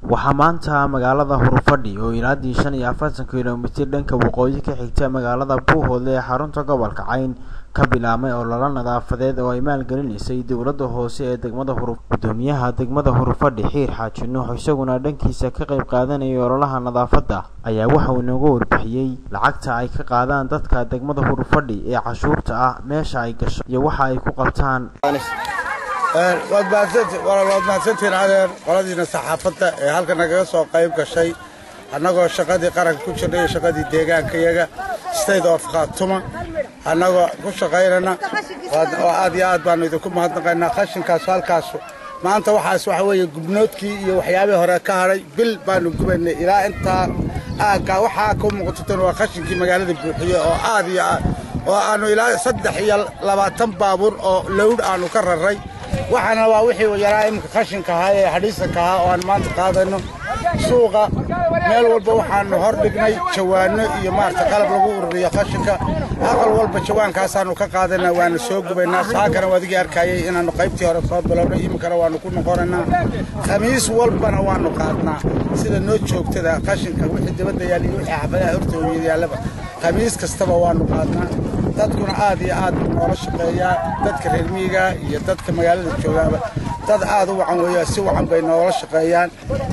waxaa maanta magaalada hurufadhi oo ilaadii shan iyo afartan kilomitir dhanka waqooyi ka xigta magaalada buuhoodle ee xarunta gobolka cayn ka bilaabmay ololo nadaafadeed oo ay maalgelinaysay dowladda hoose ee degmada huru gudoomiyaha degmada hurufadhi xiir xaaji nuux isaguna dhankiisa ka qayb qaadanayay ololaha nadaafadda ayaa waxa uu inooga warbixiyey lacagta ay ka qaadaan dadka degmada hurufadhi ee cashuurta ah meesha ay gasho iyo waxa ay ku qabtaan waad mahadsantihiin adeer qoladiina saxaafadda ee halka nagaga soo qayb gashay annagoo shaqadii qaranka ku jirnay iyo shaqadii deegaankayaga state of khaatuma annagoo ku shaqaynana oo aad iyo aad baannu idinku mahadnaqaynaa qashinkaasu halkaasu maanta waxaas waxa weeye gubnoodkii iyo waxyaabihii hore ka hadhay bil baannu gubaynay ilaa intaa aagga waxaa ku muuqatatan waa qashinkii magaalada buuxiye oo aad iyo aad oo aannu ilaa saddex iyo labaatan baabuur oo lowdh aannu ka raray waxaana waa wixii yaraa iminka qashinka ahaa ee hadhiisanka ahaa oo aan maanta qaadayno suuqa meel walba waxaannu hor dhignay jawaanno iyo maarata qalab lagu ururiyo qashinka aqal walba jawaankaasaannu ka qaadaynaa waana soo gubaynaa saakana wadigii arkayay inaannu qaybtii hore soo bilowno iminkana waannu ku noqonaynaa khamiis walbana waannu qaadnaa sida noo joogtada qashinka wixii dibadda yaal iyo wixii xafadaha hortooda yaallaba khamiis kastaba waannu qaadnaa dadkuna aad iyo aad buu noola shaqeeyaa dadka reer miyiga iyo dadka magaalada joogaaba dad aad u wacan weeya si wacan bay noola shaqeeyaan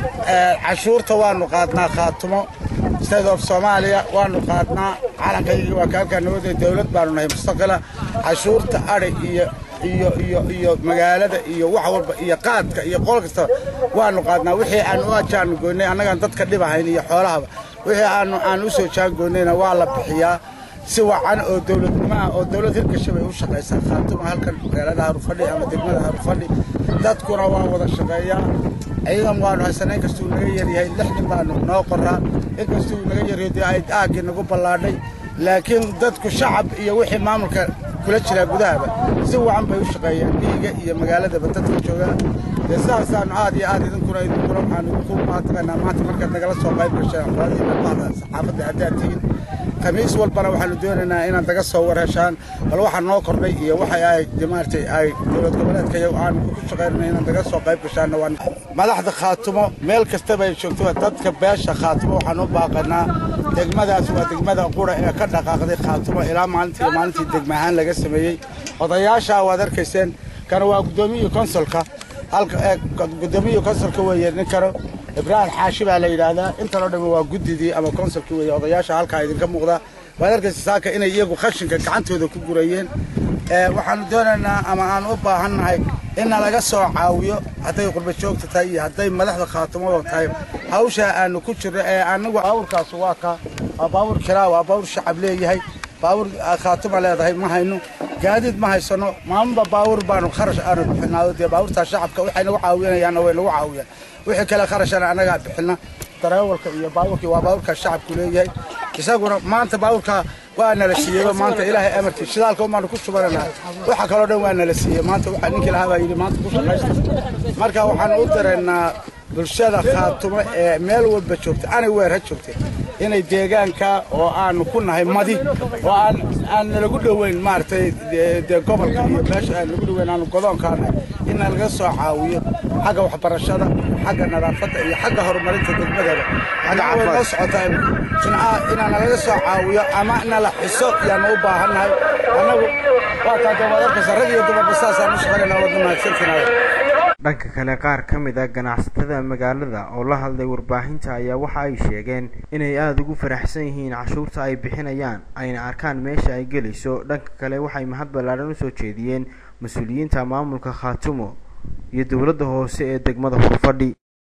cashuurta waannu qaadnaa khaatumo state of soomaaliya waannu qaadnaa calankaygii waa kaalkaa nabadee dawlad baannu nahay mustaqila cashuurta adhi iyo iyo iyo iyo magaalada iyo wax walba iyo qaadka iyo qol kastaba waannu qaadnaa wixii aan u ajaannu goynay annagaan dadka dhibahayn iyo xoolahaba wixii aanu aan u soo jaangoynayna waa la bixiyaa si wacan oo dawladnimo ah oo dawlad hirgasha bay u shaqaysaa khaatuma halkan magaalada harufadhi ama degmada harufadhi dadkuna waa wada shaqeeyaa ciidan waanu haysanay inkastuu naga yaryahay lix nin baanu noo qoraa inkastuu naga yaryahay dee ay aaggii nagu ballaadhay laakiin dadku shacab iyo wixii maamulka kula jiraa gudahaba si wacan bay u shaqeeyaan miyiga iyo magaaladaba dadka joogaa dee sidaasaanu aad iyo aad idinkuna idinkuna waxaanu idinku mahadnaqaynaa maanta markaad nagala soo qayb gasheen qoladii bahda saxaafadda haddaad tihiin khamiis walbana waxaanu doonaynaa inaad naga soo warheshaan bal waxaa noo kordhay iyo waxay ay maaragtay ay dowlad goboleedka iyagu aanu ku shaqaynayna inaad naga soo qayb gashaanna waa madaxda khaatumo meel kastaba ay joogto dadka beesha khaatumo waxaan u baaqanaa degmadaas waa degmada qura ee ka dhaqaaqday khaatumo ilaa maalintii maalintii degma ahaan laga sameeyey odayaasha waad arkayseen kana waa guddoomiyihi konsolka halka guddoomiyihi konsolka weeye ninkano ibraahim xaashi baa la yidhaahdaa intanoo dhammi waa guddidii ama konsolkii weeye odayaasha halkaa idinka muuqda waad arkaysa saaka inay iyagu qashinka gacantooda ku gurayeen waxaanu doonaynaa ama aan u baahannahay inna laga soo caawiyo hadday qurba joogta tahay iyo hadday madaxda khaatumada tahay hawshaa aanu ku jirno ee anagu baawurkaas waa ka waa baawur kiraa waa baawur shacab leeyahay baawur khaatuma leedahay ma hayno gaadiid ma haysano maalinba baawur baanu kharash aanu bixinaa dee baawurtaa shacabka waxay nagu caawinayaanna way nagu caawiyaan wixii kale kharashana annagaa bixina dareewalka iyo baawurkii waa baawurkaa shacabku leeyahay isaguna maanta baawurka waa nala siiyeyba maanta ilaahay amarkii shidaalka umaanu ku shubananaa waxa kaloo dhan waa nala siiyey maanta waxa ninkii lahaa baa yidhi maanta ku shaqaysta marka waxaan u dareennaa bulshada khaatumo ee meel walba joogta anay weer ha joogtay inay deegaanka oo aanu ku nahay madi oo aan aan nalagu dhoweyn maaragtay dee gobolka iyo meesha aan nagu dhoweyn aanu godoonkaanahay in laga soo caawiyo xagga waxbarashada xagga nadaafadda iyo xagga horumarinta degmadaba waxaa way noo socotaa jimcaha inaan nalaga soo caawiyo ama nala xiso yaanu u baahannahay annagu waa taa dee waad arkaysa rag iyo dumarba saasaan u shaqaynayna wadna mahadsantinaayo dhanka kale qaar ka mid a ganacsatada magaalada oo la hadlay warbaahinta ayaa waxa ay sheegeen inay aada ugu faraxsan yihiin cashuurta ay bixinayaan ayna arkaan meesha ay gelayso dhanka kale waxay mahad ballaadhan usoo jeediyeen mas-uuliyiinta maamulka khaatumo iyo dowladda hoose ee degmada hurfadhi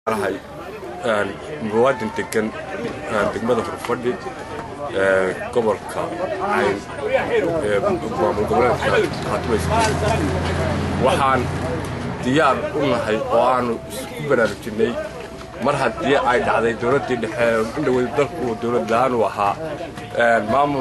muwaadin degan degmada hurfadhi gobolka cayn ee maamul goboleedka khaatumaysa waxaan diyaar u nahay oo aanu isku baraarujinay mar haddii ay dhacday dowladdii dhexe indhaweyd dalku dowlad la-aan u ahaa maamul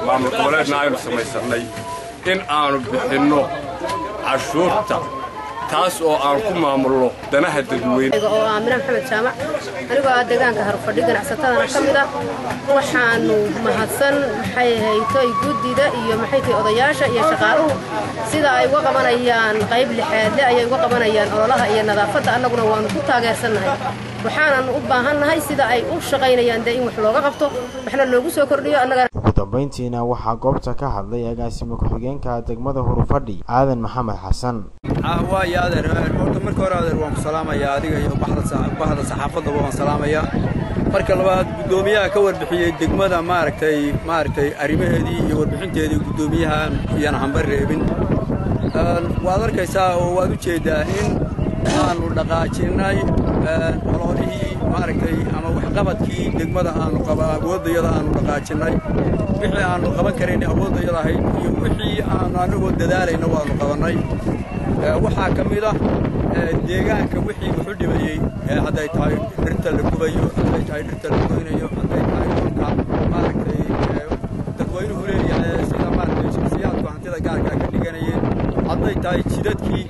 goboleedna aynu samaysannay in aanu bixinno cashuurta taas oo aan ku maamulno danaha dadweyne oo aamina maxamed jaamac anigoo ah deegaanka harfadhi ganacsatadana ka mid ah waxaanu mahadsan maxay haytoy guddida iyo maxay tahay odayaasha iyo shaqaaluhu sida ay uga qabanayaan qayb lixaadle ayay uga qabanayaan ololaha iyo nadaafadda annaguna waanu ku taageersannahay waxaanan u baahannahay sida ay u shaqaynayaan dee in wax looga qabto waxna loogu soo kordhiyo annagana ugu dambayntiina waxaa goobta ka hadlay agaasimo ku-xigeenka degmada hurufadhi aadan maxamed xasan waayo adeer horta marka hore adeer waan ku salaamayaa adiga iyo baxda saxaafaddaba waan salaamayaa marka labaad guddoomiyaha ka warbixiyey degmada maaragtay maaragtay arrimaheedii iyo warbixinteedii guddoomiyahan iyana hamba reebin waad arkaysaa oo waad u jeeddaa in aanu dhaqaajinnay ololihii maaragtay ama waxqabadkii degmada aanu qaba awooddayada aanu dhaqaajinnay wixii aanu qaban karaynay awooddayada ahayd iyo wixii aanu annagoo dadaalayna waannu qabannay waxaa ka mid ah deegaanka wixii wuxu dhibayey hadday tahay dhirta la gubayo hadday tahay dhirta la goynayo hadday tahay dhulka maaragtay dadweynuhu leeyahay sida maaragtay shaksiyaadku hantida gaarkaa ka dhiganayeen hadday tahay jidadkii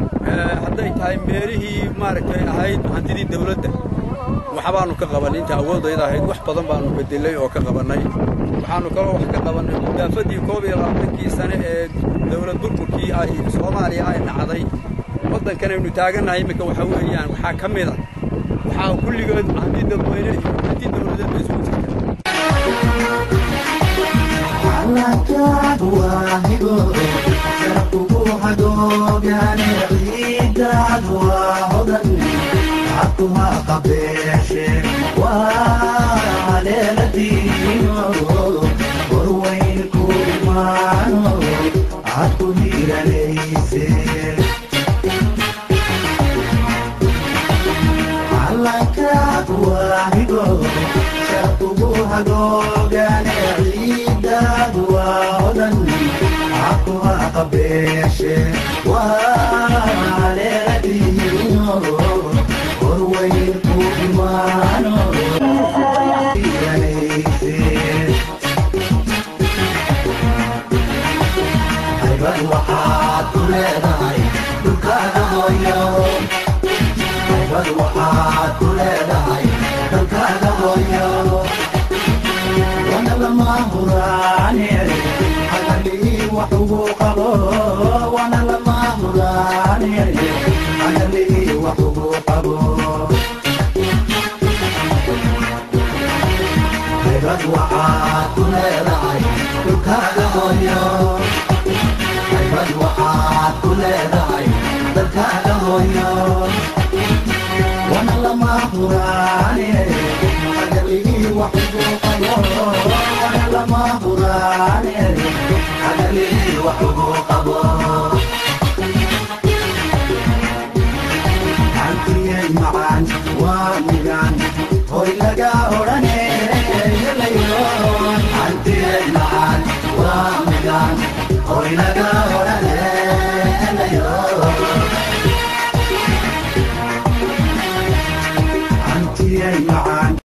hadday tahay meelihii maaragtay ahayd hantidii dawladda waxbaanu ka qabanay inta awooddayda ahayd wax badan baanu bedelay oo ka qabannay waxaannu kaloo wax ka qabannay mudaafadii koob iyo labaatankii sane ee dawlad burburkii ay soomaaliya ay dhacday waddankanaynu taagannahay iminka waxaa weeyaan waxaa ka mid a waxaa kulligood hanti dadweyne iyo hanti dawladeed bay isugu Hoy laga